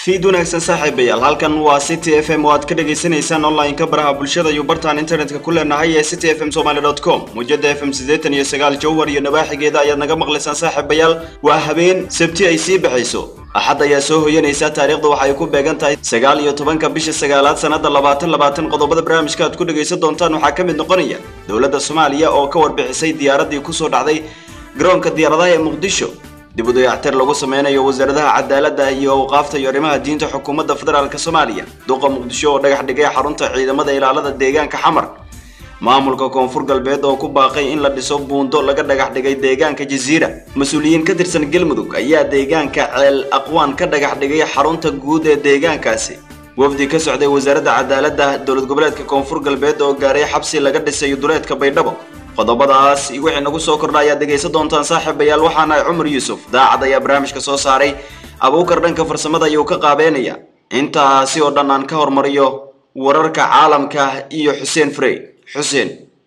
fiid wanaagsan saaxiibayaal halkan waa city f m oo aad ka dhagaysanaysaan online-ka baraha bulshada iyo bartaan internetka ku leenahay ee city f m somaly dot com muujada f m siddeetan iyo sagaal jowhar iyo nabaaxigeeda ayaad naga maqlaysaan saaxiibayaal waa habeen sabti ay sii baxayso axad ayaa soo hoyanaysa taariikhda waxay ku beegan tahay sagaal iyo tobanka bisha sagaalaad sanada labaatan labaatan qodobada barnaamijka aad ku dhagaysan doontaan waxaa ka mid noqonaya dowladda soomaaliya oo ka warbixisay diyaaradii kusoo dhacday garoonka diyaaradaha ee muqdisho dib u dayactir lagu sameynayo wasaaradaha cadaaladda iyo awqaafta iyo arrimaha diinta xukuumadda federaalk soomaaliya duqa muqdisho oo dhagax dhigay xarunta ciidamada ilaalada deegaanka xamar maamulka koonfur galbeed oo ku baaqay in la dhiso buundo laga dhagax dhigay deegaanka jasiira mas-uuliyiin ka tirsan galmudug ayaa deegaanka ceel aqwaan ka dhagax dhigay xarunta guud ee deegaankaasi wafdi ka socday wasaaradda cadaaladda dowlad goboleedka koonfur galbeed oo gaaray xabsi laga dhisayo duleedka baydhabo qodobadaas iyo wixii nagu soo kordha ayaad dhegaysan doontaan saaxiibayaal waxaana cumar yuusuf daacad ayaa barnaamijka soo saaray abuukar dhanka farsamada ayuu ka qaabeynaya intaasi oo dhan aan ka hormariyo wararka caalamka iyo xuseen frey xuseen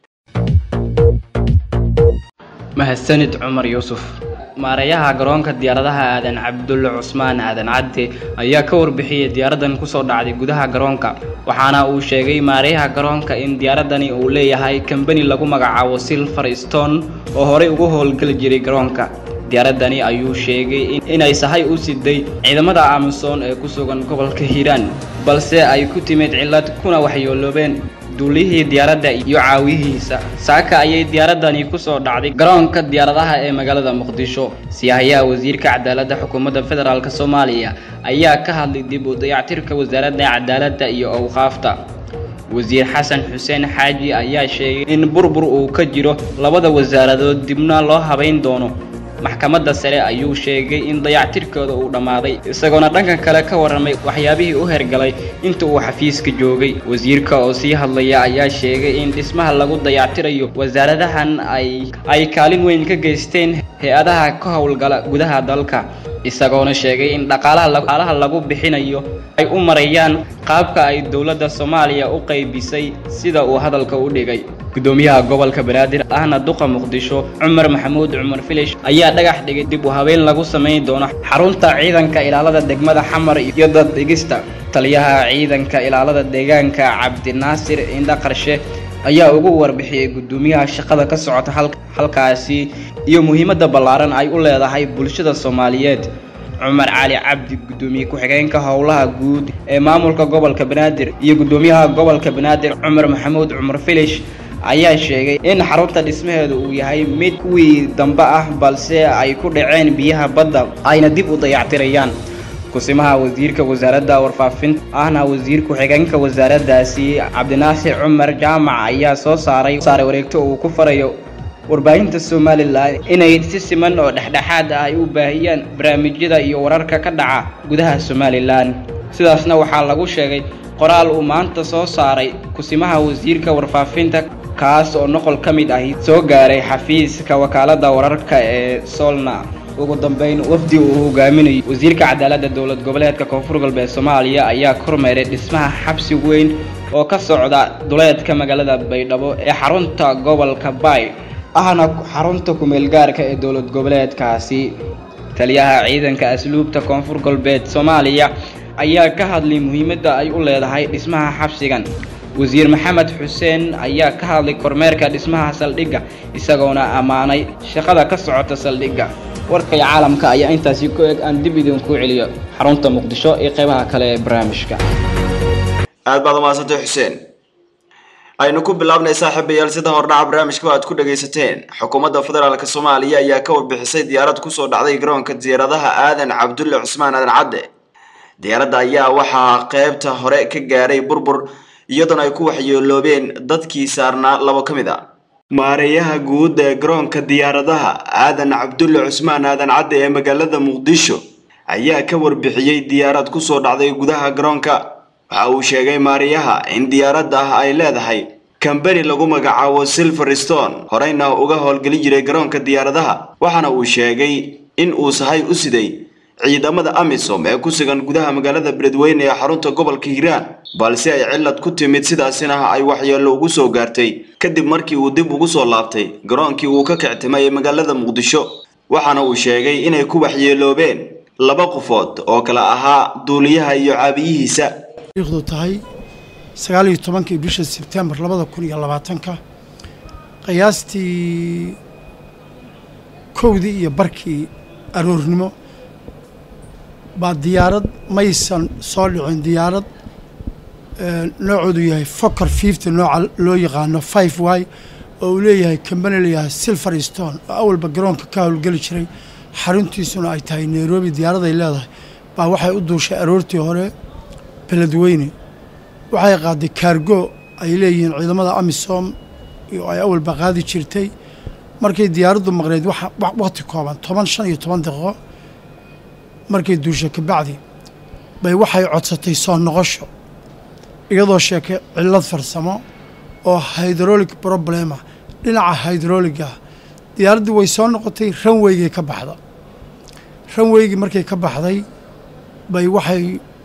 mahadsanid cumar yuusuf maareeyaha garoonka diyaaradaha aadan cabdulle cusmaan aadan cadde ayaa ka warbixiyey diyaaradan kusoo dhacday gudaha garoonka waxaana uu sheegay maareeyaha garoonka in diyaaradani uu leeyahay kambani lagu magacaabo silver stone oo horey ugu howlgeli jiray garoonka diyaaradani ayuu sheegay inay sahay u siday ciidamada amisom ee ku sugan gobolka hiiraan balse ay ku timid cillad kuna waxyooloobeen duulihii diyaaradda iyo caawiyihiisa saaka ayay diyaaradani kusoo dhacday garoonka diyaaradaha ee magaalada muqdisho siyahayaha wasiirka cadaaladda xukuumadda federaalk soomaaliya ayaa ka hadlay dib u dayactirka wasaaradda cadaaladda iyo awqaafta wasiir xasan xuseen xaaji ayaa sheegay in burbur uu ka jiro labada wasaaradood dibna loo habayn doono maxkamadda sare ayuu sheegay in dayactirkooda uu dhammaaday isagoona dhanka kale ka warramay waxyaabihii u hergalay inta uu xafiiska joogay wasiirka oo sii hadlaya ayaa sheegay in dhismaha lagu dayactirayo wasaaradahan ay ay kaalin weyn ka geysteen hay-adaha ka howlgala gudaha dalka isagoona sheegay in dhaqaalaha lagu bixinayo ay u marayaan qaabka ay dowladda soomaaliya u qaybisay sida uu hadalka u dhigay gudoomiyaha gobolka banaadir ahna duqa muqdisho cumar maxamuud cumar filish ayaa dhagax dhigay dib u habeen lagu samayn doono xarunta ciidanka ilaalada degmada xamar iyo dad dhigista taliyaha ciidanka ilaalada deegaanka cabdinaasir indha qarshe ayaa ugu warbixiyey gudoomiyaha shaqada ka socota halkaasi iyo muhiimadda ballaaran ay u leedahay bulshada soomaaliyeed cumar cali cabdi gudoomiye ku-xigeenka howlaha guud ee maamulka gobolka banaadir iyo gudoomiyaha gobolka banaadir cumar maxamuud cumar filish ayaa sheegay in xarunta dhismaheedu uu yahay mid kuwii dambe ah balse ay ku dhaceen biyaha badda ayna dib u dayactirayaan kusimaha wasiirka wasaaradda warfaafinta ahna wasiir ku-xigeenka wasaaraddaasi cabdinaasir cumar jaamac ayaa soo saaray saaray wareegto uu ku farayo warbaahinta somalilan inay si siman oo dhexdhexaad ah ay u baahiyaan barnaamijyada iyo wararka ka dhaca gudaha somalilan sidaasna waxaa lagu sheegay qoraal uu maanta soo saaray kusimaha wasiirka warfaafinta kaas oo noqol ka mid ahi soo gaaray xafiiska wakaaladda wararka ee solna ugu dambeyn wafdi uu hogaaminayo wasiirka cadaaladda dowlad goboleedka koonfur galbeed soomaaliya ayaa kormeeray dhismaha xabsi weyn oo ka socda duleedka magaalada baydhabo ee xarunta gobolka baay ahna xarunta kumeelgaarka ee dowlad goboleedkaasi taliyaha ciidanka asluubta koonfur galbeed soomaaliya ayaa ka hadlay muhiimadda ay u leedahay dhismaha xabsigan wasiir maxamed xuseen ayaa ka hadlay kormeerka dhismaha saldhigga isagoona ammaanay shaqada ka socota saldhigga warkay caalamka ayaa intaasi ku eg aan dib idinku celiyo xarunta muqdisho iyo qeybaha kale ee barnaamijka aad baad umahadsantay xuseen aynu ku bilaabnay saaxiibayaal sida hordhaca barnaamijka aad ku dhagaysateen xukuumadda federaalk soomaaliya ayaa ka warbixisay diyaarad kusoo dhacday garoonka diyaaradaha aadan cabdulle cusmaan aadan cadde diyaaradda ayaa waxaa qeybta hore ka gaaray burbur iyadoona ay ku waxyeeloobeen dadkii saarnaa labo ka mid a maareeyaha guud ee garoonka diyaaradaha aadan cabdulle cusmaan aadan cadde ee magaalada muqdisho ayaa ka warbixiyey diyaarad kusoo dhacday gudaha garoonka waxa uu sheegay maareeyaha in diyaaradda ay leedahay kambani lagu magacaabo silver stone horeyna uga howlgeli jiray garoonka diyaaradaha waxaana uu sheegay in uu sahay u siday ciidamada amisom ee ku sugan gudaha magaalada beledweyne ee xarunta gobolka hiiraan balse ay cillad ku timid sidaasina ay waxyeello ugu soo gaartay kadib markii uu dib ugu soo laabtay garoonkii uu ka kictimay ee magaalada muqdisho waxaana uu sheegay inay ku waxyeeloobeen laba qofood oo kala ahaa duuliyaha iyo caabiyihiisa du tahay sagaal iyo tobankii bisha sebtembar labada kun iyo labaatanka qiyaastii kowdii iyo barkii aroornimo baa diyaarad maysan soo dhicin diyaarad noocoodu yahay foker fifty nooca loo yaqaano five y oo uu leeyahay kambani layahay silver stone oo awalba garoonka ka howlgeli jiray xaruntiisuna ay tahay nairobi diyaaraday leedahay baa waxay u duushay aroortii hore beledweyne waxay qaaday kaargo ay leeyihiin ciidamada amisom oo ay awalba qaadi jirtay markay diyaaraddu maqneyd waqti kooban toban shan iyo toban daqiiqo markay duushay kabacdi bay waxay codsatay soo noqosho iyadoo sheekay cillad farsamo oo hydrolic problema dhinaca hydroliga diyaaraddii way soo noqotay ranweygay ka baxda ranweygii markay ka baxday bay waxay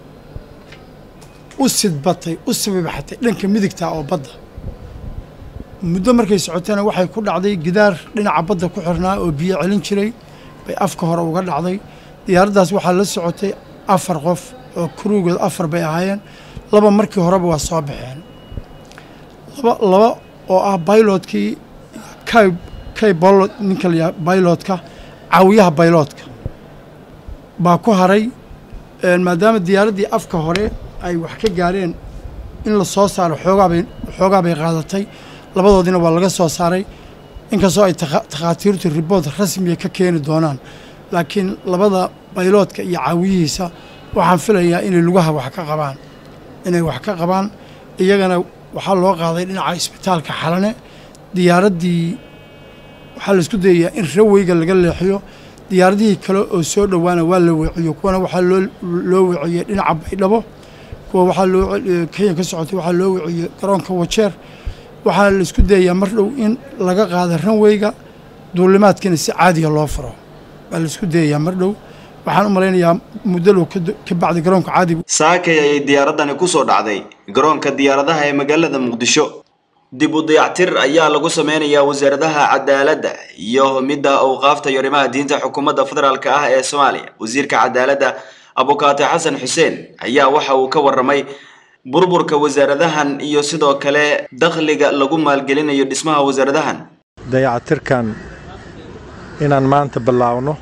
u sidbatay u sibibaxatay dhanka midigta oo badda muddo markay socotayna waxay ku dhacday gidaar dhinaca badda ku xirnaa oo biyo celin jiray bay afka hore uga dhacday diyaaraddaas waxaa la socotay afar qof oo kuruugood afar bay ahaayeen laba markii horeba waa soo baxeen laba laba oo ah bailotkii kay kay bolot ninka layaha bailotka caawiyaha bailotka baa ku haray maadaama diyaaraddii afka hore ay wax ka gaareen in la soo saaro xoogaabay xoogaa bay qaadatay labadoodina waa laga soo saaray inkastoo ay takhaatiirtu riboort rasmiya ka keeni doonaan laakiin labada bayloodka iyo caawiyihiisa waxaan filayaa inay lugaha wax ka qabaan inay wax ka qabaan iyagana waxaa loo qaaday dhinaca isbitaalka xalane diyaaraddii waxaa la isku dayayaa in raweyga laga leexiyo diyaaradihii kale oo soo dhowaana waa la weeciyo kuwana waxaa loo loo weeciyey dhinaca baydhabo kuwa waxaa loo kenya ka socotay waxaa loo weeciyey garoonka wajeer waxaa la isku dayayaa mar dhow in laga qaado ranweyga duulimaadkiina si caadiga loo furo baa la isku dayayaa mar dhow waxaan u malaynayaa muddo dhow ka bacdi garoonka caadiga saakay ayay diyaaraddani ku soo dhacday garoonka diyaaradaha ee magaalada muqdisho dib u dayactir ayaa lagu sameynayaa wasaaradaha cadaaladda iyo midda awqaafta iyo arrimaha diinta xukuumadda federaalk ah ee soomaaliya wasiirka cadaaladda abukaate xasan xuseen ayaa waxa uu ka warramay burburka wasaaradahan iyo sidoo kale dakhliga lagu maalgelinayo dhismaha wasaaradahan dayactirkan inaan maanta bilaawno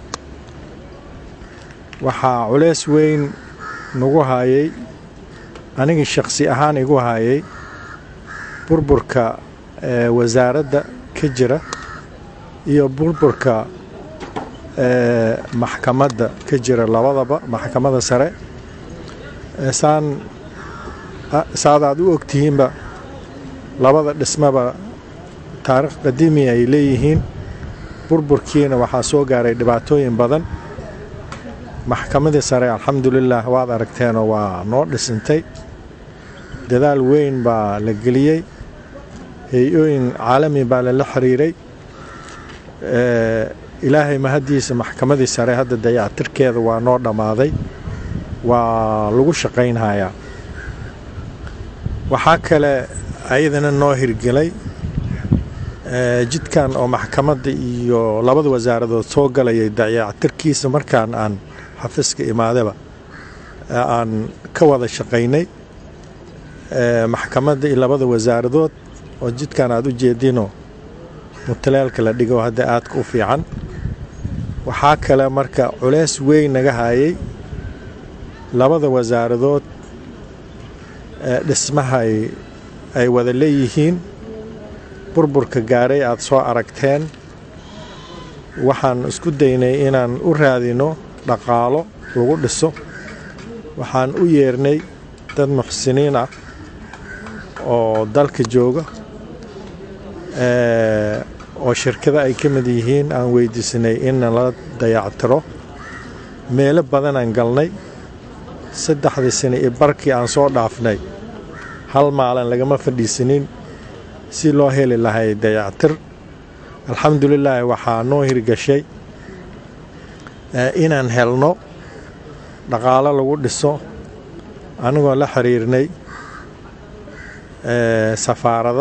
waxaa culeys weyn nagu haayay anigii shakhsi ahaan igu haayay burburka wasaaradda ka jira iyo burburka maxkamadda ka jira labadaba maxkamadda sare saan saad aad u ogtihiinba labada dhismaba taariikh qadiimi ay leeyihiin burburkiina waxaa soo gaaray dhibaatooyin badan maxkamadii sare alxamdulilah waad aragteenoo waa noo dhisintay dadaal weyn baa la geliyey hay-ooyin caalami baa lala xiriiray ilaahay mahaddiisa maxkamadii sare hadda dayactirkeeda waa noo dhammaaday waa lagu shaqaynhayaa waxaa kale ayadana noo hirgelay jidkan oo maxkamadda iyo labada wasaaradood soo galayay dayactirkiisa markaan aan xafiiska imaadaba aan ka wada shaqaynay maxkamadda iyo labada wasaaradood oo jidkan aad u jeedinoo mutaleelka la dhigo hadda aadka u fiican waxaa kale marka culeys weyn naga haayay labada wasaaradood dhismaha ay wada leeyihiin burburka gaaray aad soo aragteen waxaan isku daynay inaan u raadino dhaqaalo lagu dhiso waxaan u yeernay dad muxsiniin ah oo dalka jooga oo shirkada ay ka mid yihiin aan weydiisanay in nala dayactiro meelo badanaan galnay saddexdii sane iyo barkii aan soo dhaafnay hal maalin lagama fadhiisanin si loo heli lahay dayactir alxamdulilaahi waxaa noo hirgashay inaan helno dhaqaalo lagu dhiso anigoo la xiriirnay safaarada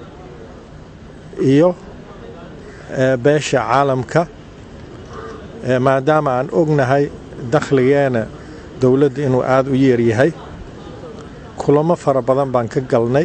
iyo beesha caalamka maadaama aan ognahay dakhligeena dowladda inuu aada u yeeryahay kulamo fara badan baan ka galnay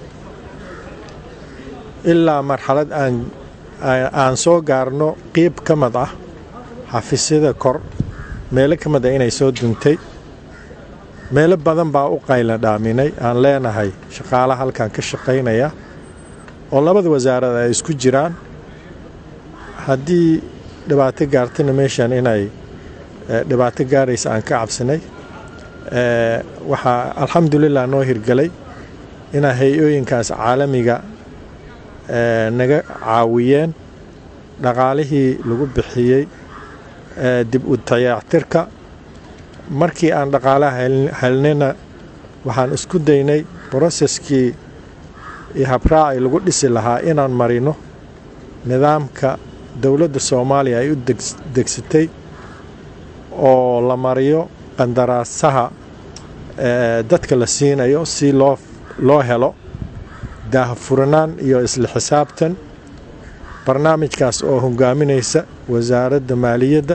ilaa marxalad aan aan soo gaarno qiib ka mid ah xafiisyada kor meelo ka mid ah inay soo duntay meelo badan baa u qayla dhaaminay aan leenahay shaqaalaha halkan ka shaqaynaya oo labada wasaarad ay isku jiraan haddii dhibaato gaartana meeshan inay dhibaato gaaraysa aan ka cabsanay waxaa alxamdulilah noo hirgelay inaa hay-ooyinkaas caalamiga naga caawiyeen dhaqaalihii lagu bixiyey dib u dayactirka markii aan dhaqaalaha helnayna waxaan isku daynay broseskii iyo habraaci lagu dhisi lahaa inaan marino nidaamka dowladda soomaaliya ay u degsatay oo la mariyo qandaraasaha dadka la siinayo si loo loo helo daahfuranaan iyo isla xisaabtan barnaamijkaas oo hogaaminaysa wasaaradda maaliyadda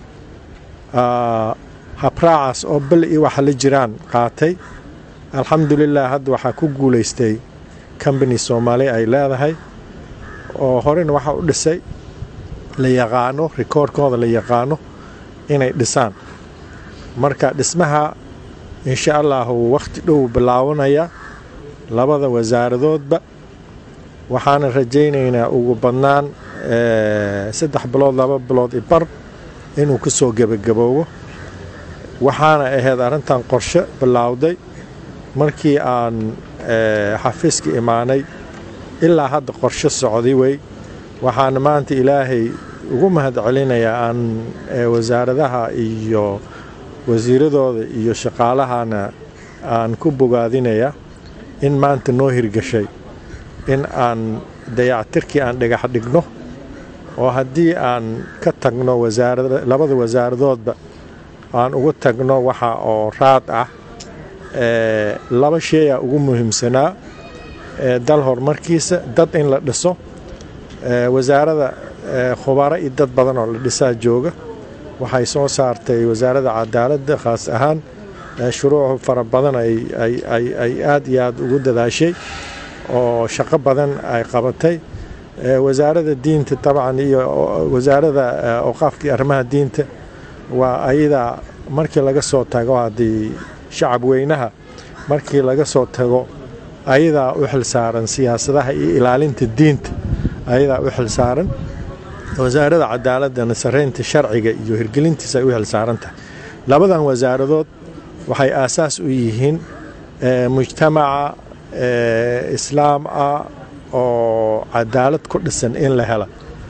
habraacaas oo bel iyo waxa la jiraan qaatay alxamdulilah hadda waxaa ku guulaystay combany soomaali ay leedahay oo horena waxaa u dhisay la yaqaano rikoorkooda la yaqaano inay dhisaan marka dhismaha insha allahu wakhti dhow bilaabanaya labada wasaaradoodba waxaana rajaynaynaa ugu badnaan saddex bilood laba bilood i bar inuu ka soo gebagaboobo waxaana ahayd arrintan qorshe bilaawday markii aan xafiiska imaanay ilaa hadda qorshe socday wey waxaana maanta ilaahay ugu mahad celinayaa aan wasaaradaha iyo wasiiradooda iyo shaqaalahana aan ku bogaadinaya in maanta noo hirgashay in aan dayactirkii aan dhagax dhigno oo haddii aan ka tagno labada wasaaradoodba aan ugu tagno waxa oo raad ah laba sheeyaa ugu muhiimsanaa dal horumarkiisa dad in la dhiso wasaarada khubaro iyo dad badan oo la dhisaa jooga waxay soo saartay wasaaradda cadaaladda khaas ahaan shuruuc fara badan ay aad iyo aad ugu dadaashay oo shaqo badan ay qabatay wasaaradda diinta tabcan iyo wasaaradda awqaafka iyo arrimaha diinta waa ayadaa markii laga soo tago haddii shacab weynaha markii laga soo tago ayadaa u xilsaaran siyaasadaha iyo ilaalinta diinta ayadaa u xilsaaran wasaaradda cadaaladana saraynta sharciga iyo hirgelintiisa ay u xilsaaran tahay labadan wasaaradood waxay aasaas u yihiin mujtamaca islaam ah oo cadaalad ku dhisan in la hela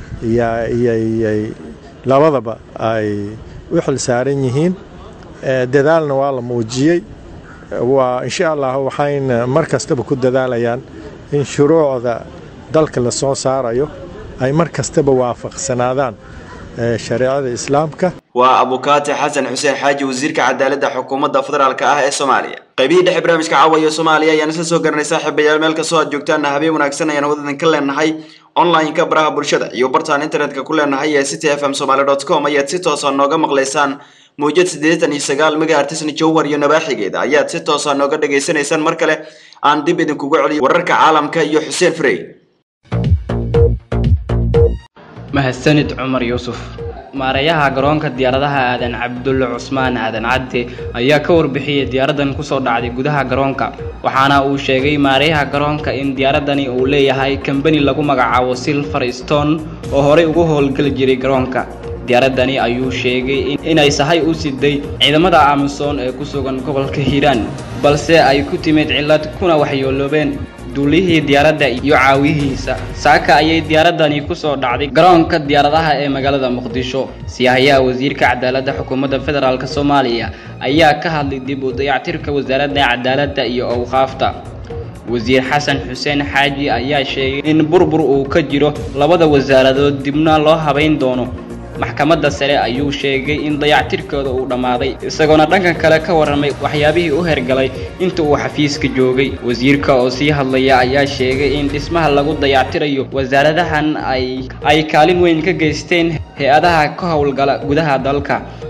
yyyay labadaba ay u xilsaaran yihiin dadaalna waa la muujiyey waa insha allah waxayna mar kastaba ku dadaalayaan in shuruucda dalka la soo saarayo ay mar kastaba waafaqsanaadaan shareecada islaamka waa abukaati xasan xuseen xaaji wasiirka cadaaladda xukuumadda federaalk ah ee soomaaliya qaybihii dhexe barnaamijka caawayo soomaaliya ayaan isla soo garanay saaxiibayaal meel kastoo aad joogtaanna habeen wanaagsan ayaan wadadan ka leenahay online-ka baraha bulshada iyo bartaan internetka ku leenahay ee city f m somaly dot com ayaad si toosa nooga maqlaysaan mawjad siddeetan iyo sagaal megahertisna jowhar iyo nabaaxigeeda ayaad si toosa nooga dhagaysanaysaan mar kale aan dib idinkugu celiyo wararka caalamka iyo xuseen frey mahadsanid cumar yuusuf maareeyaha garoonka diyaaradaha aadan cabdulle cusmaan aadan cadde ayaa ka warbixiyey diyaaradan kusoo dhacday gudaha garoonka waxaana uu sheegay maareeyaha garoonka in diyaaradani uu leeyahay kambani lagu magacaabo silver stone oo horey ugu howlgeli jiray garoonka diyaaradani ayuu sheegay inay sahay u siday ciidamada amisom ee ku sugan gobolka hiiraan balse ay ku timid cillad kuna waxyooloobeen duulihii diyaaradda iyo caawihiisa saaka ayay diyaaradani kusoo dhacday garoonka diyaaradaha ee magaalada muqdisho siyahayaha wasiirka cadaaladda xukuumadda federaalk soomaaliya ayaa ka hadlay dib u dayactirka wasaaradda cadaaladda iyo awqaafta wasiir xasan xuseen xaaji ayaa sheegay in burbur uu ka jiro labada wasaaradood dibna loo habayn doono maxkamadda sare ayuu sheegay in dayactirkooda uu dhammaaday isagoona dhanka kale ka warramay waxyaabihii u hergalay inta uu xafiiska joogay wasiirka oo sii hadlaya ayaa sheegay in dhismaha lagu dayactirayo wasaaradahan ay ay kaalin weyn ka geysteen hay-adaha ka howlgala gudaha dalka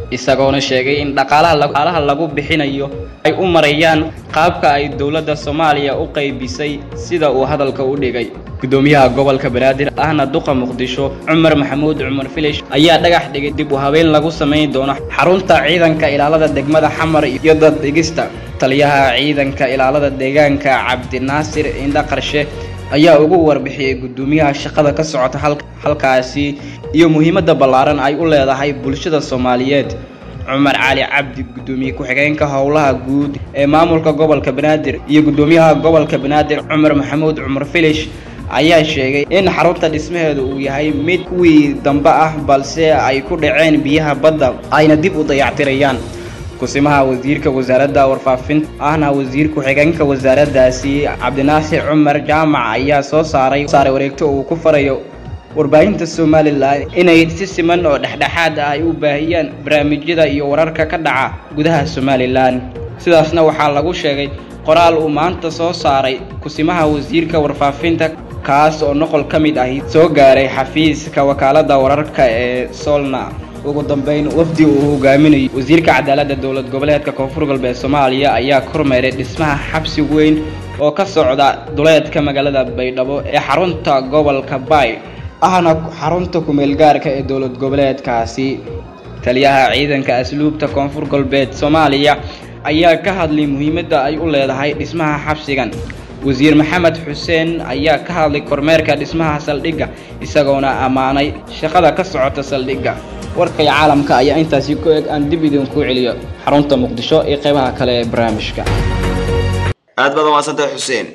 isagoona sheegay in dhaqaalaha lagu bixinayo ay u marayaan qaabka ay dowladda soomaaliya u qaybisay sida uu hadalka u dhigay gudoomiyaha gobolka banaadir ahna duqa muqdisho cumar maxamuud cumar filish ayaa dhagax dhigay dib u habeen lagu samayn doono xarunta ciidanka ilaalada degmada xamar iyo daddhigista taliyaha ciidanka ilaalada deegaanka cabdinaasir indha qarshe ayaa ugu warbixiyey gudoomiyaha shaqada ka socota halkaasi iyo muhiimadda ballaaran ay u leedahay bulshada soomaaliyeed cumar cali cabdi gudoomiye ku-xigeenka howlaha guud ee maamulka gobolka banaadir iyo gudoomiyaha gobolka banaadir cumar maxamuud cumar filish ayaa sheegay in xarunta dhismaheedu uu yahay mid kuwii dambe ah balse ay ku dhaceen biyaha badda ayna dib u dayactirayaan kusimaha wasiirka wasaaradda warfaafinta ahna wasiir ku-xigeenka wasaaraddaasi cabdinaasir cumar jaamac ayaa soo saaray saaray wareegto uu ku farayo warbaahinta somalilan inay si siman oo dhexdhexaad ah ay u baahiyaan barnaamijyada iyo wararka ka dhaca gudaha somalilan sidaasna waxaa lagu sheegay qoraal uu maanta soo saaray kusimaha wasiirka warfaafinta kaas oo noqol ka mid ahi soo gaaray xafiiska wakaaladda wararka ee solna ugu dambeyn wafdi uu hogaaminayo wasiirka cadaaladda dowlad goboleedka koonfur galbeed soomaaliya ayaa kormeeray dhismaha xabsi weyn oo ka socda duleedka magaalada baydhabo ee xarunta gobolka baay ahna xarunta kumeelgaarka ee dowlad goboleedkaasi taliyaha ciidanka asluubta koonfur galbeed soomaaliya ayaa ka hadlay muhiimadda ay u leedahay dhismaha xabsigan wasiir maxamed xuseen ayaa ka hadlay kormeerka dhismaha saldhigga isagoona ammaanay shaqada ka socota saldhigga warkay caalamka ayaa intaasi ku eg aan dib idinku celiyo xarunta muqdisho iyo qeybaha kale ee barnaamijka aad baad umaadsantahay xuseen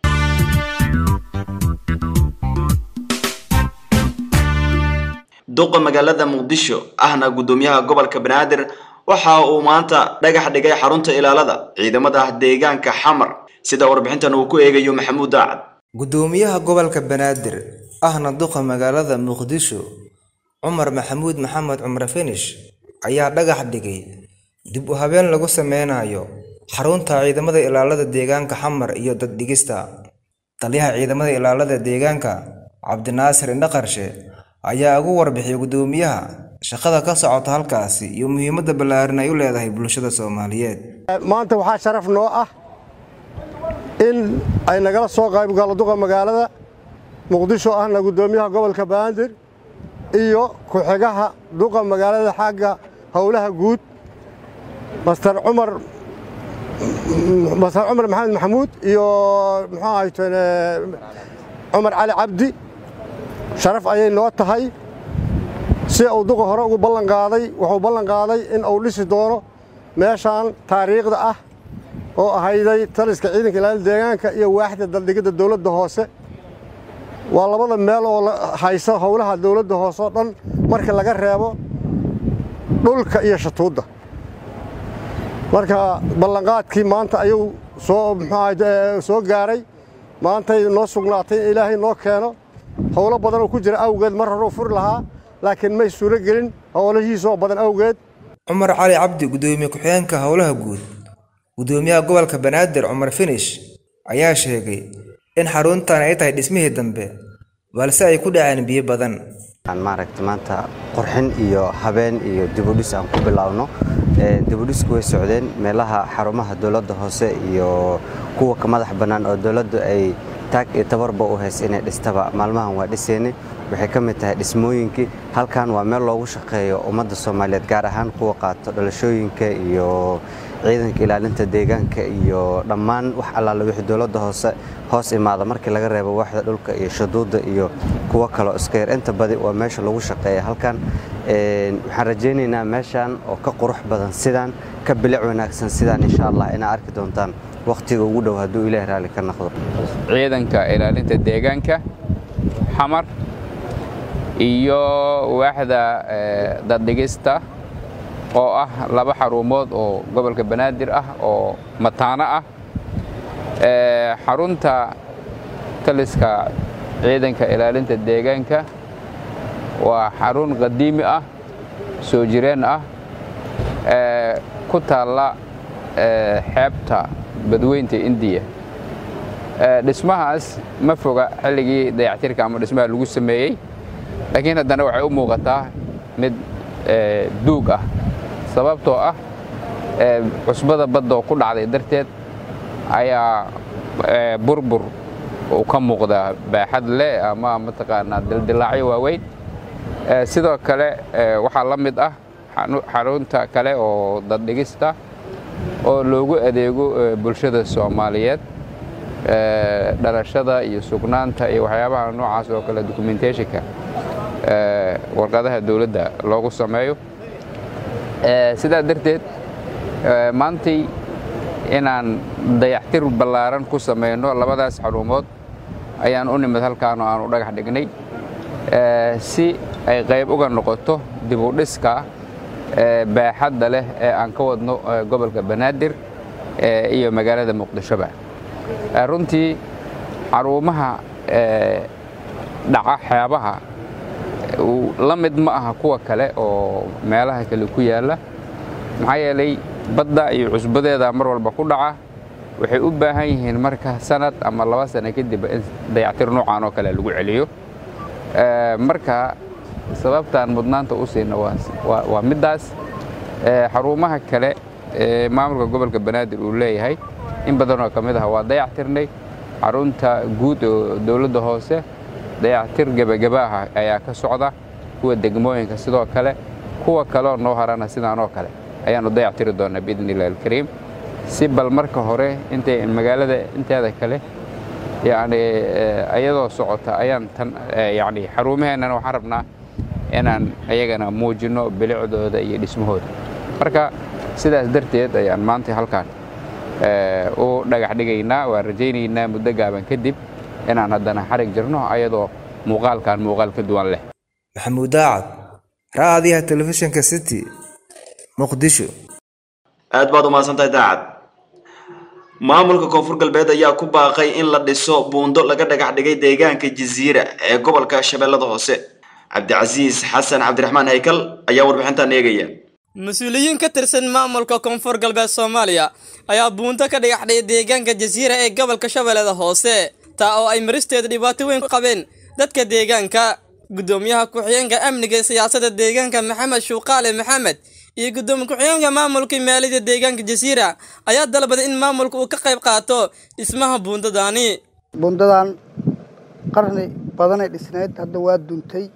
duqa magaalada muqdisho ahna gudoomiyaha gobolka banaadir waxa uu maanta dhagax dhigay xarunta ilaalada ciidamada deegaanka xamar sida warbixintan uu ku eegayo maxamuud daacad gudoomiyaha gobolka banaadir ahna duqa magaalada muqdisho cumar maxamuud maxamed cumar finish ayaa dhagax dhigay dib u habeen lagu sameynayo xarunta ciidamada ilaalada deegaanka xamar iyo daddhigista taliyaha ciidamada ilaalada deegaanka cabdinaasir indhaqarshe ayaa ugu warbixiyay gudoomiyaha shaqada ka socota halkaasi iyo muhiimadda ballaaran ay u leedahay bulshada soomaaliyeed maanta waxaa sharaf noo ah in ay nagala soo qaybgalo duqa magaalada muqdisho ahna gudoomiyaha gobolka banaadir iyo ku-xigaha duqa magaalada xagga howlaha guud master cumar master cumar maxamed maxamuud iyo muxuu ahayteen cumar cali cabdi sharaf ayay noo tahay si uu duqa hore ugu ballan qaaday wuxuu ballan qaaday in uu dhisi doono meeshaan taariikhda ah oo ahayday taliska ciidanka ilaalada deegaanka iyo waaxda daldhigidda dowladda hoose waa labada meel oo haysa howlaha dowladda hoose oo dhan marka laga reebo dhulka iyo shatuudda marka ballanqaadkii maanta ayuu soo muxuu soo gaaray maantay noo sugnaatay in ilaahay noo keeno howlo badan oo ku jira awgeed mar horeu furi lahaa laakiin may suuro gelin howlahiisoo badan awgeed cumar cali cabdi gudoomiye ku-xigeenka howlaha guud gudoomiyaha gobolka banaadir cumar finish ayaa sheegay in xaruntan ay tahay dhismihii dambe balse ay ku dhaceen biyo badan maaragta maanta qurxin iyo habeen iyo dibudhis aan ku bilaabno dibudhisku way socdeen meelaha xarumaha dowladda hoose iyo kuwa ka madax bannaan oo dowladdu ay taag iyo tabarba u hays inay dhistaba maalmahan waa dhiseynay waxay ka mid tahay dhismooyinkii halkan waa meel loogu shaqeeyo ummadda soomaaliyeed gaar ahaan kuwa qaato dhalashooyinka iyo ciidanka ilaalinta deegaanka iyo dhammaan wax allaala wixii dowladda hoose hoos imaada markii laga reebo waaxda dhulka iyo shaduudda iyo kuwo kaloo iska yar inta badi waa meesha lagu shaqeeya halkan waxaan rajaynaynaa meeshan oo ka qurux badan sidaan ka bilic wanaagsan sidaan insha allah inaa arki doontaan wakhtiga ugu dhow hadduu ilaahi raalli ka noqdo ciidanka ilaalinta deegaanka xamar iyo waaxda daddhigista oo ah laba xarumood oo gobolka banaadir ah oo mataano ah xarunta taliska ciidanka ilaalinta deegaanka waa xarun qadiimi ah soo jireen ah ku taalla xeebta badweynta indiya dhismahaas ma foga xilligii dayactirka ama dhismaha lagu sameeyey laakiin haddana waxay u muuqataa mid duug ah sababtoo ah cusbada badda oo ku dhacday darteed ayaa burbur uu ka muuqdaa baaxad leh ama mataqaanaa dildilaacyo waaweyn sidoo kale waxaa la mid ah xarunta kale oo daddhigista oo loogu adeego bulshada soomaaliyeed dhalashada iyo sugnaanta iyo waxyaabaha noocaas oo kale documentationka warqadaha dowladda loogu sameeyo sidaa darteed maantay inaan dayactir ballaaran ku samayno labadaas xarumood ayaan u nimid halkaan oo aanu dhagax dhignay si ay qayb uga noqoto dib u dhiska baaxadda leh ee aan ka wadno gobolka banaadir iyo magaalada muqdishoba runtii xarumaha dhaca xeebaha la mid ma aha kuwa kale oo meelaha kale ku yaalla maxaa yeelay badda iyo cusbadeeda mar walba ku dhaca waxay u baahan yihiin marka sanad ama laba sano kadib in dayactir noocaan oo kale lagu celiyo marka sababtaan mudnaanta u siina waa middaas xarumaha kale ee maamulka gobolka banaadir uu leeyahay in badanoo ka mid ah waa dayactirnay xarunta guud oo dowladda hoose dayactir gebageba ah ayaa ka socda kuwa degmooyinka sidoo kale kuwa kaleoo noo harana sidaanoo kale ayaannu dayactiri doonnaa biidni illahi alkariim si bal marka hore intay magaalada inteeda kale yacni iyadoo socota ayaan tan yacni xarumaheennana waxaan rabnaa inaan ayagana muujinno bilicdooda iyo dhismahooda marka sidaas darteed ayaan maanta halkaan u dhagax dhigaynaa waan rajaynaynaa muddo gaaban kadib inaan haddana xarig jirno ayadoo muuqaalkan muuqaal ka duwan leh maxamuud daacad raadiyaha telefishinka city muqdisho aad baad umahadsantahay daacad maamulka koonfur galbeed ayaa ku baaqay in la dhiso buundo laga dhagax dhigay deegaanka jasiira ee gobolka shabeellada hoose cabdicasiis xasan cabdiraxmaan haykal ayaa warbixintan eegaya mas-uuliyiin ka tirsan maamulka koonfur galbeed soomaaliya ayaa buunto ka dhagaxdhay deegaanka jasiira ee gobolka shabeellada hoose taa oo ay maristeeda dhibaato weyn ku qabeen dadka deegaanka guddoomiyaha ku-xigeenka amniga ee siyaasadda deegaanka maxamed shuuqaale maxamed iyo guddoomiye ku-xigeenka maamulka maaliyadda deegaanka jasiira ayaa dalbaday in maamulka uu ka qayb qaato dhismaha buundadaani buundadan qarni badanay dhisnayd hadda waa duntay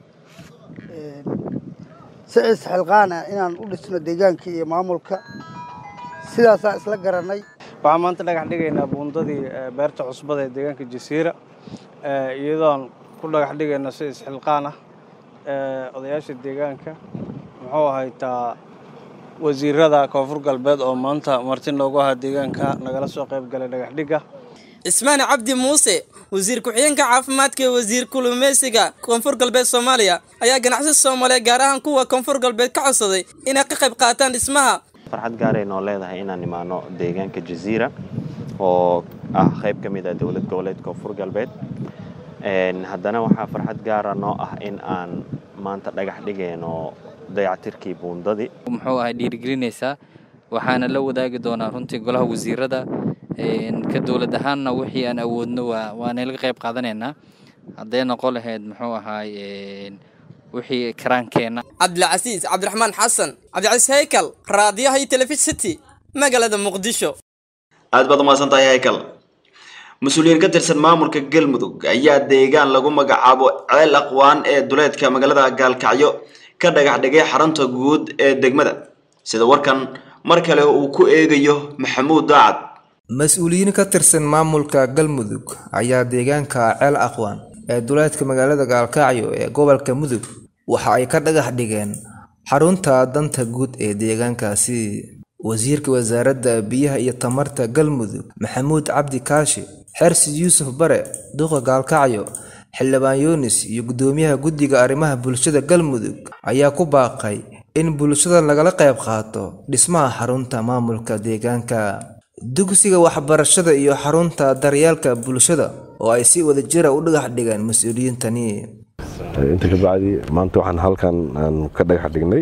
si isxilqaan ah inaan u dhisno deegaankii iyo maamulka sidaasaa isla garanay waxaan maanta dhagax dhigaynaa buundadii beerta cusbada ee deegaanka jasiira iyadoon ku dhagax dhigayno si isxilqaan ah odayaasha deegaanka muxuu ahaytaa wasiirada koonfur galbeed oo maanta marti noogu ahaa deegaanka nagala soo qayb galay dhagax dhigga cismaan cabdi muuse wasiir ku-xigeenka caafimaadka ee wasiir kulumeysiga koonfur galbeed soomaaliya ayaa ganacsi soomaaliya gaar ahaan kuwa koonfur galbeed ka codsaday inay ka qayb qaataan dhismaha farxad gaaray noo leedahay inaan imaano deegaanka jasiira oo ah qayb ka mid ah dowlad goboleed koonfur galbeed haddana waxaa farxad gaara noo ah in aan maanta dhagax dhigayno dayactirkii buundadii muxuu ahay dhiirigelinaysaa waxaana la wadaagi doonaa runtii golaha wasiirada ka dowlad ahaanna wixii aan awoodno waana laga qayb qaadanaynaa hadday noqon lahayd muxuu ahaay wixii karaankeenna cabdilcasiis cabdiraxmaan xasan cabdicasiis haykal raadiyaha iyo telefishin city magaalada muqdisho aad baad umahadsan tahay haykal mas-uuliyiin ka tirsan maamulka galmudug ayaa deegaan lagu magacaabo ceel aqwaan ee duleedka magaalada gaalkacyo ka dhagax dhigay xarunta guud ee degmada sida warkan mar kale uu ku eegayo maxamuud daacad mas-uuliyiin ka tirsan maamulka galmudug ayaa deegaanka ceel aqwaan ee duleedka magaalada gaalkacyo ee gobolka mudug waxa ay ka dhagax dhigeen xarunta danta guud ee deegaankaasi wasiirka wasaaradda biyaha iyo tamarta galmudug maxamuud cabdi kaashi xersi yuusuf bare duqa gaalkacyo xildhibaan yunis iyo guddoomiyaha guddiga arrimaha bulshada galmudug ayaa ku baaqay in bulshada lagala qayb qaato dhismaha xarunta maamulka deegaanka dugsiga waxbarashada iyo xarunta daryeelka bulshada oo ay si wadajira u dhagax dhigeen mas-uuliyiintani inta ka bacdi maanta waxaan halkan aan ka dhagax dhignay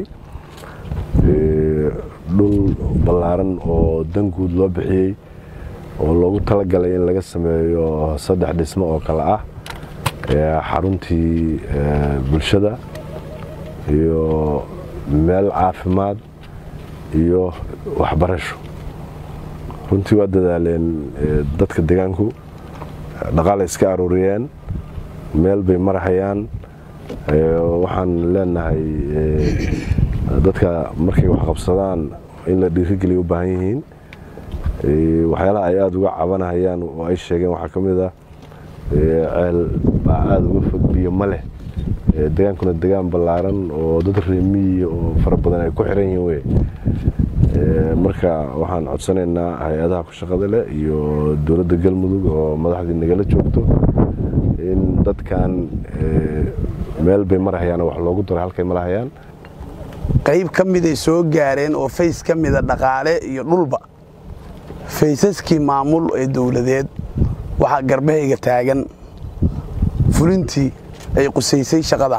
dhul ballaaran oo dan guud loo bixiyey oo loogu talagalay in laga sameeyo saddex dhismo oo kale ah xaruntii bulshada iyo meel caafimaad iyo waxbarasho runtii waa dadaaleen dadka deegaanku dhaqaalay iska aruuriyeen meel bay marahayaan waxaan leenahay dadka markay wax qabsadaan in la dhiirigeliya u baahan yihiin waxyaalaha ay aada uga cabanahayaan oo ay sheegeen waxaa ka mid ah ceel baa aada uga fog biyo ma leh degaankuna degaan ballaaran oo dad reemiyi oo fara badan ay ku xiran yihiin wey marka waxaan codsanaynaa hay-adaha ku shaqada leh iyo dowladda galmudug oo madaxdii nagala joogto in dadkan meel bay marahayaan wax loogu daray halkay marahayaan qayb ka miday soo gaareen oo fays ka mida dhaqaale iyo dhulba faysaskii maamul ee dowladeed waxaa garbahayga taagan fulintii ay qusaysay shaqadan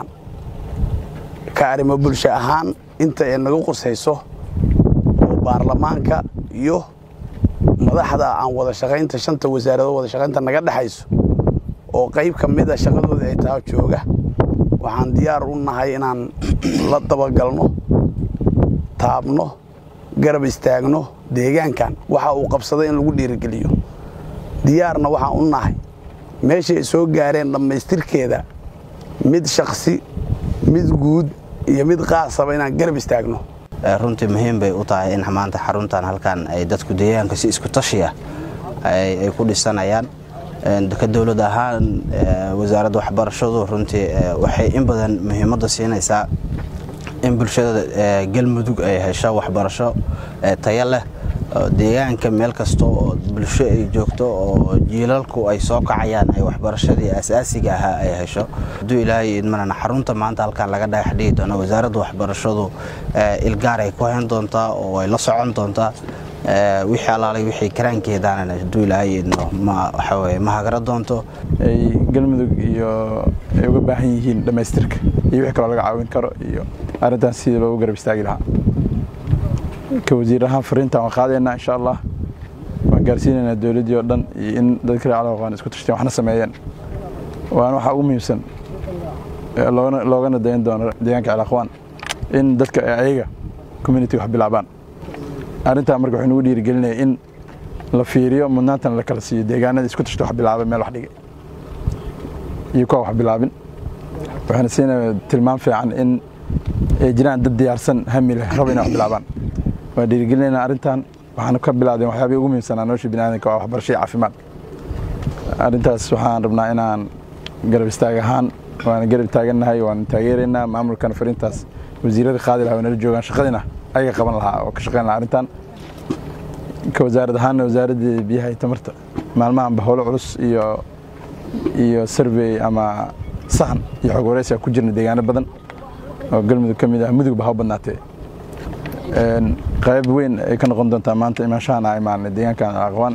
ka arrimo bulsho ahaan inta ay naga qusayso oo baarlamaanka iyo madaxda aan wada shaqaynta shanta wasaaradood wada shaqaynta naga dhexayso oo qayb ka mida shaqadooda ay taha jooga waxaan diyaar u nahay inaan la dabagalno taabno garab istaagno deegaankan waxa uu qabsaday in lagu dhiirigeliyo diyaarna waxaan u nahay meeshay soo gaareen dhammaystirkeeda mid shaksi mid guud iyo mid qaasaba inaan garab istaagno runtii muhiim bay u tahay in maanta xaruntan halkan ay dadku deegaanka si isku tashi ah ay ku dhisanayaan ka dowlad ahaan wasaaradda waxbarashadu runtii waxay in badan muhiimadda siinaysaa in bulshada galmudug ay hesho waxbarasho tayo leh deegaanka meel kasta oo bulsho ay joogto oo jiilalku ay soo kacayaan ay waxbarashadii asaasiga ahaa ay hesho hadduu ilaahay idmanana xarunta maanta halkan laga dhagax dhigi doono wasaaradda waxbarashadu ilgaar ay ku hayn doontaa oo ay la socon doontaa wixii alaalay wixii karaankeedaanana hadduu ilaahay idno ma waxaweye ma hagara doonto ay galmudug iyo ay uga baahan yihiin dhammaystirka iyo wixii kaloo laga caawin karo iyo arrintan sidii loogu garab istaagi lahaa ka wasiir ahaan fariintan waan qaadaynaa insha allah waan gaarsiinaynaa dowladdii oo dhan iyo in dadka reer calaqaan isku tashteen waxna sameeyeen waana waxaa ugu muhiimsan loogana dayan doono deegaanka calaqwaan in dadka ayaga community wax bilaabaan arrintaa marka waxay nugu dhiirigelinaya in la fiiriyo mudnaantana la kala siiyo deegaanada isku tashta wax bilaabay meel wax dhigay iyo kuwa wax bilaabin waxaana siinaya tilmaam fiican in ay jiraan dad diyaarsan hami leh raba inay wax bilaabaan waa dhiirigelinayna arrintan waxaana ka bilaabdeen waxyaabihii ugu muhiimsanaa nolosha biniaadanka waa waxbarasho iyo caafimaad arrintaas waxaan rabnaa inaan garab istaag ahaan waana garab taagannahay waan taageeraynaa maamulkana fariintaas wasiirada qaadi lahaa nala joogaan shaqadina ayaga qaban lahaa oo ka shaqayn lahaa arrintan ka wasaarad ahaanna wasaaradda biyaha iyo tamarta maalmahanba howlo culus iyo iyo survey ama sahan iyo xog waraysiga ku jirna deegaano badan oo galmudug ka mid ah mudugba ha u badnaatee qayb weyn ay ka noqon doontaa maanta imaanshahana imaanay deegaankan aqwaan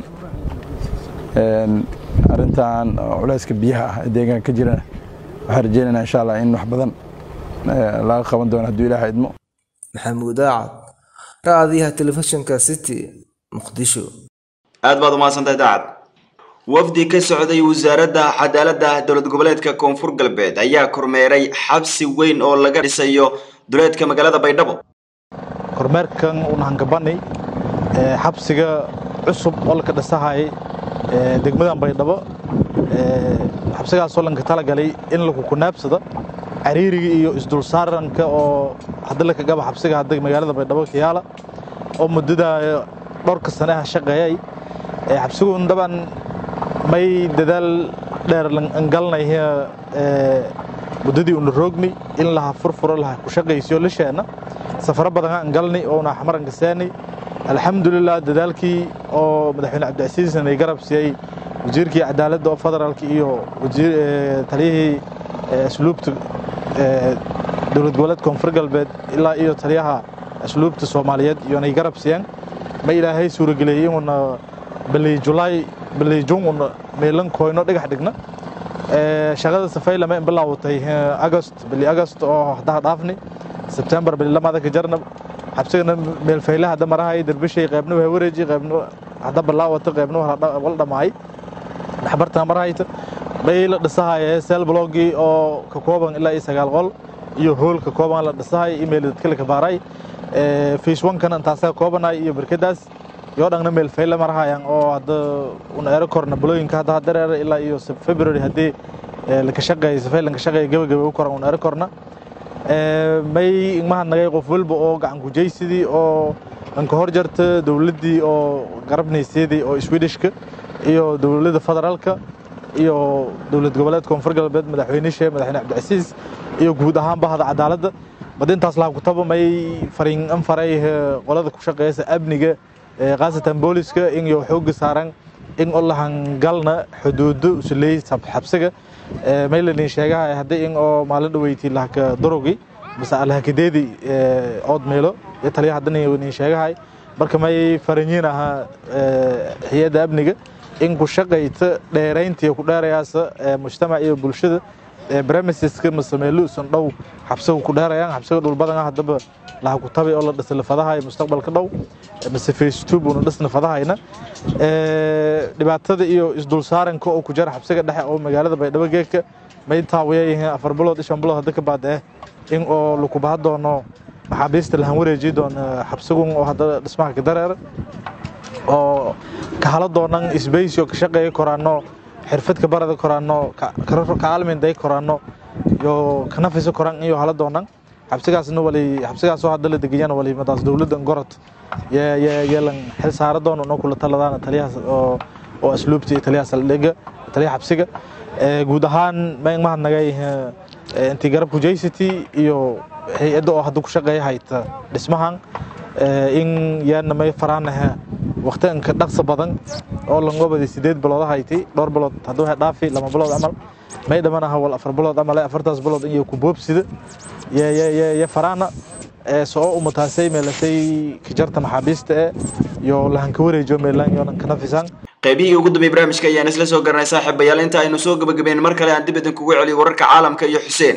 arrintan culayska biyaha ah ee deegaanka ka jirana waxaan rajeynaynaa insha allah in wax badan laga qaban doono hadduu ilaaha idmo maxamuud aacad raadiyaha telefishinka city muqdisho aad baad umahadsantahay daacad wafdi ka socday wasaaradda cadaaladda dowlad goboleedka koonfur galbeed ayaa kormeeray xabsi weyn oo laga dhisayo duleedka magaalada baydhabo kormeerkan unahangabanay xabsiga cusub oo laka dhisahay degmadan baydhabo xabsigaasoo lanka talagalay in lagu kunaabsado cariiriga iyo isdulsaaranka oo hadda laka gaba xabsiga hadda magaalada baydhabo kiyaala oo muddada dhowrka saneha shaqeeyay xabsigun daban may dadaal dheer angalnay muddadii una roogni in laha furfuro laha ku shaqaysiyo lisheena safaro badan angalnay oo una xamaranka seenay alxamdulilah dadaalkii oo madaxweyne cabdicasiisna ay garab siiyey wasiirkii cadaaladda oo federaalka iyo taliyihii asluubta dowlad goboleed koonfur galbeed ilaa iyo taliyaha asluubta soomaaliyeed iyonay garab siiyeen ma ilaahay suurageliyey inuuna balii julaay balii jun una meelan koyno dhagax dhigna shaqada safaylama in bilaawatay agost bili agost oo haddaha dhaafni sebtembar bili lamaada ka jarna xabsigana meelfayle hadda marahay derbishay qaybna waa wareeji qaybna hadda bilaawata qaybna wal dhamaay dhaxbartana marahayta bay la dhisahaya seel blogii oo ka kooban ilaa iyo sagaal qol iyo hool ka kooban la dhisahay email dadka la kabaaray face one-kana intaasaa koobanay iyo barkadaas yoo dhangna meel fayle marahayaan oo hadda una ero korna balooyinka hadda hadareera ilaa iyo february haddii laka shaqeeya safay lanka shaqeeya gabagaba u koran una ero korna may igmaha nagay qof walba oo gacan kujaysidii oo anka hor jarta dowladdii oo garabnayseedii oo swedishka iyo dowladda federaalka iyo dowlad goboleed koonfur galbeed madaxweynishe madaxweyne cabdicasiis iyo guud ahaan bahda cadaaladda badintaas laha kutaba may fariin an faray qolada ku shaqeeysa amniga khaasatan booliska in iyo xooga saaran in oo lahangalna xuduudo usuleey xabsiga may lanin sheegaha haddii in oo maalin dhaweyti lahaka darogi base alhakadeedi ood meelo iyo taliya haddana nin sheegahay marka may faranyiin ahaa hay-adda amniga in ku shaqayta dheerayntii ku dheerayaasa mujtamac iyo bulshada bremiseska masameelo usan dhow xabsiga ku dheerayaan xabsiga dhul badan ah haddaba laha ku tabi oo la dhisa lafadahay mustaqbalka dhow mise face two buuna dhisna fadahayna dhibaatada iyo isdulsaaranka oo ku jira xabsiga dhexe oo magaalada baydhabo geedka may taawiyayihiin afar bilood iyo shan bilood hadda ka baadee in oo lakubaha doono maxaabiista lahan wareeji doono xabsigun oo hadda dhismaha ka dareera oo ka hala doonan isbaysi oo ka shaqeeya koraano xirfadka barada koraano kaalminday koraano iyo kanafisa koran iyo hala doonan xabsigaasna wali xabsigaasoo hadda la degayana wali madaas dowladda gorod yeelan xil saara doono noo kula taladaana taliyahaas oo oo asluubta iyo taliyaha saldhiga taliyaha xabsiga guud ahaan mahad nagay intii garab kujaysity iyo hay-adda oo hadda ku shaqeeya hayta dhismahan in yaana may faraanaha waqtiganka dhaqsa badan oo langobadi sideed bilood hayti dhowr bilood hadduu ha dhaafi lama bilood camal may dhamanaha wal afar bilood camal afartaas bilood in ku boobsida ya faraana soo umataasay meelasay kajarta maxaabiista ee iyo lahanka wareejo meelan yoonan ka nafisaan qaybihii ugu dambeeyay barnaamijka ayaan isla soo garanay saaxiibayaal inta aynu soo gabagabeyn mar kale aan dib idinkugu celiyo wararka caalamka iyo xuseen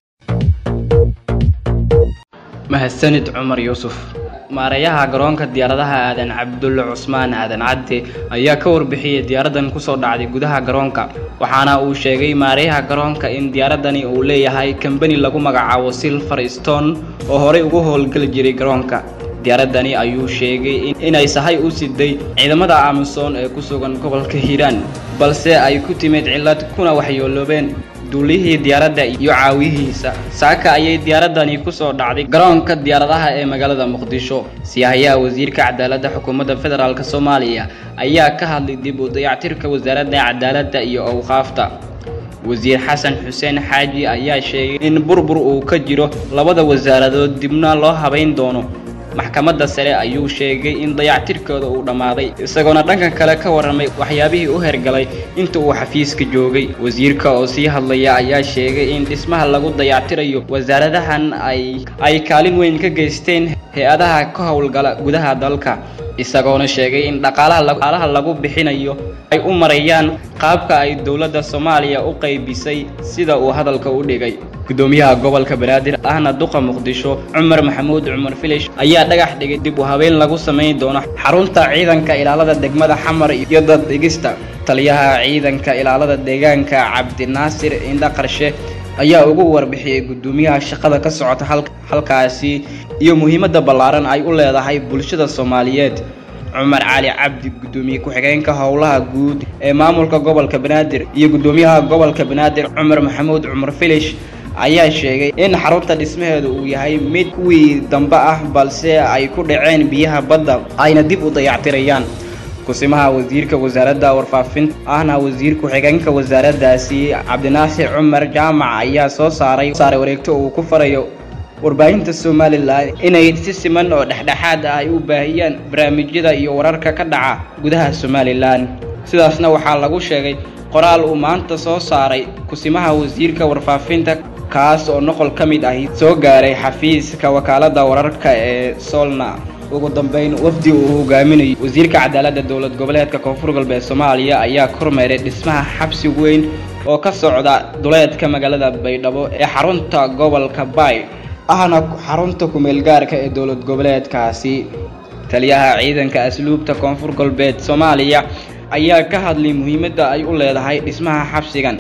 mahadsanid cumar yuusuf maareeyaha garoonka diyaaradaha aadan cabdulle cusmaan aadan cadde ayaa ka warbixiyey diyaaradan kusoo dhacday gudaha garoonka waxaana uu sheegay maareeyaha garoonka in diyaaradani uu leeyahay kambani lagu magacaabo silver stone oo horey ugu howlgeli jiray garoonka diyaaradani ayuu sheegay inay sahay u siday ciidamada amisom ee ku sugan gobolka hiiraan balse ay ku timid cillad kuna waxyooloobeen duulihii diyaaradda iyo caawiyihiisa saaka ayay diyaaradani kusoo dhacday garoonka diyaaradaha ee magaalada muqdisho siyahayaha wasiirka cadaaladda xukuumadda federaalk soomaaliya ayaa ka hadlay dib u dayactirka wasaaradda cadaaladda iyo awqaafta wasiir xasan xuseen xaaji ayaa sheegay in burbur uu ka jiro labada wasaaradood dibna loo habayn doono maxkamadda sare ayuu sheegay in dayactirkooda uu dhammaaday isagoona dhanka kale ka warramay waxyaabihii u hergalay inta uu xafiiska joogay wasiirka oo sii hadlaya ayaa sheegay in dhismaha lagu dayactirayo wasaaradahan ay ay kaalin weyn ka geysteen hay-adaha ka howlgala gudaha dalka isagoona sheegay in dhaqaalaha lagu bixinayo ay u marayaan qaabka ay dowladda soomaaliya u qaybisay sida uu hadalka u dhigay gudoomiyaha gobolka banaadir ahna duqa muqdisho cumar maxamuud cumar filish ayaa dhagax dhigay dib u habeen lagu samayn doono xarunta ciidanka ilaalada degmada xamar iyo dad dhigista taliyaha ciidanka ilaalada deegaanka cabdinaasir indha qarshe ayaa ugu warbixiyey gudoomiyaha shaqada ka socota halkaasi iyo muhiimadda ballaaran ay u leedahay bulshada soomaaliyeed cumar cali cabdi gudoomiye ku-xigeenka howlaha guud ee maamulka gobolka banaadir iyo gudoomiyaha gobolka banaadir cumar maxamuud cumar filish ayaa sheegay in xarunta dhismaheedu uu yahay mid kuwii dambe ah balse ay ku dhaceen biyaha badda ayna dib u dayactirayaan kusimaha wasiirka wasaaradda warfaafinta ahna wasiir ku-xigeenka wasaaraddaasi cabdinaasir cumar jaamac ayaa soo saaray saaray wareegto uu ku farayo warbaahinta somalilan inay si siman oo dhexdhexaad ah ay u baahiyaan barnaamijyada iyo wararka ka dhaca gudaha somalilan sidaasna waxaa lagu sheegay qoraal uu maanta soo saaray kusimaha wasiirka warfaafinta kaas oo noqol ka mid ahi soo gaaray xafiiska wakaaladda wararka ee solna ugu dambeyn wafdi uu hogaaminayo wasiirka cadaaladda dowlad goboleedka koonfur galbeed soomaaliya ayaa kormeeray dhismaha xabsi weyn oo ka socda duleedka magaalada baydhabo ee xarunta gobolka baay ahna xarunta kumeelgaarka ee dowlad goboleedkaasi taliyaha ciidanka asluubta koonfur galbeed soomaaliya ayaa ka hadlay muhiimadda ay u leedahay dhismaha xabsigan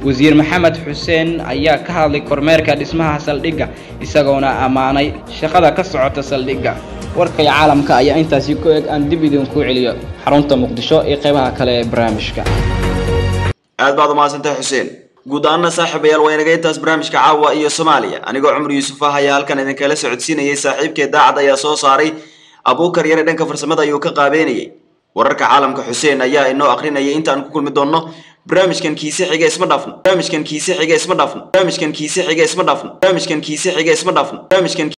wasiir maxamed xuseen ayaa ka hadlay kormeerka dhismaha saldhigga isagoona ammaanay shaqada ka socota saldhigga warkay caalamka ayaa intaasi ku eg aan dib idinku celiyo xarunta muqdisho iyo qeybaha kale ee barnaamijka aad baad umahadsantahay xuseen guud ahaana saaxiibayaal waa inaga intaas barnaamijka caawa iyo soomaaliya anigoo cumar yuusuf ah ayaa halkan idinkala socodsiinayay saaxiibkee daacad ayaa soo saaray abuukar yare dhanka farsamada ayuu ka qaabeynayay wararka caalamka xuseen ayaa inoo akrinayay intaan ku kulmi doonno barnaamijkan kiise xiga isma dhaafno barnaamijkan kiise xiga isma dhaafno barnaamijkan kiise xiga isma dhaafno barnaamijkan kiise xiga isma dhaafno barnaamijkan